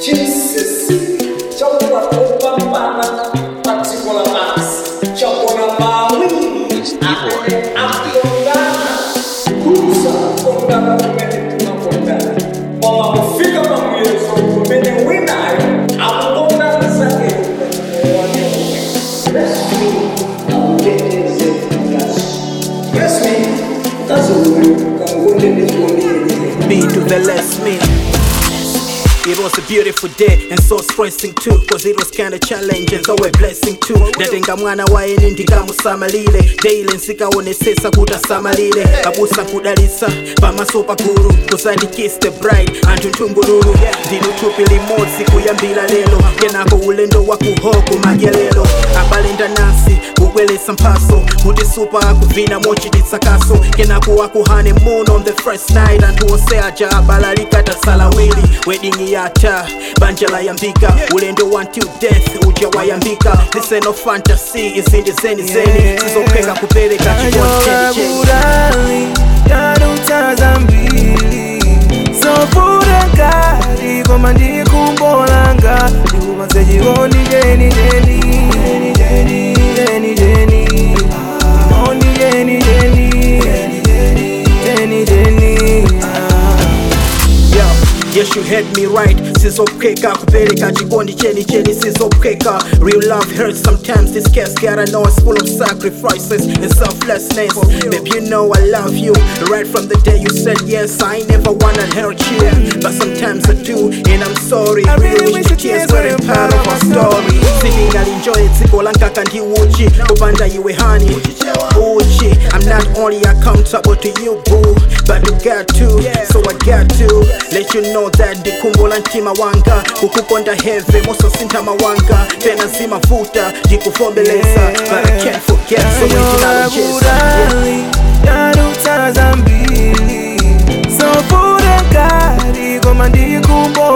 chinsinsi chakuva kupambana padziko la pasi chakona mawiri amene akondana kuza kondana kumene tunakondana koma kufika pamuyezo kumene winayo akukondana zake Bless me, mkazi uyu kangonde ndikuondiyenyewe Me to the less me. It was a beautiful day and so stressing too Cause it was kinda challenging so a blessing too ndatenga mwana waene ndikamusamalire daily nsikaonesesa kuti asamalire abusa nkudalisa pamaso pakulu kusandikis the bride anthu nthungululu ndiluthupi limodzi kuyambira lero kenako ulendo wakuhoko madyelero abalenda nasi kubwelesa mphaso kuti supa akuvina mochititsa kaso kenako wakuhane moon on the first night anthu onse aja abalalika tasalawili wedding yata banja layambika ulendo until death uja wayambika this ain't no fantasy izindi zeni zeni sizopheka kupereka chikondi cheni cheni burali yaruchaza mbili sofura ngari koma ndikumbolanga ndikumaze chikondi cheni cheni cheni cheni cheni cheni chikondi cheni cheni cheni cheni Yo, yes you heard me right sizopheka kupereka chikondi cheni cheni sizopheka real love hurts sometimes this case gotta know it's full of sacrifices and selflessness babe you know i love you right from the day you said yes i ain't never wanna hurt you but sometimes i do and i'm sorry I really really wish wish the the tears tears weren't weren't part of our story sindingalinjoye dziko lankaka ndi uchi kupanda iwe hani uchi i'm not only accountable to you boo but you got to so i got to let you know that ndikumbola mtima wanga kukukonda heve mososintha mawanga pena zimavuta ndikuvomeleza but i can't forget so ndinalocheza yeah. burali yaruchaza mbili sofura ngari koma ndikumbolanga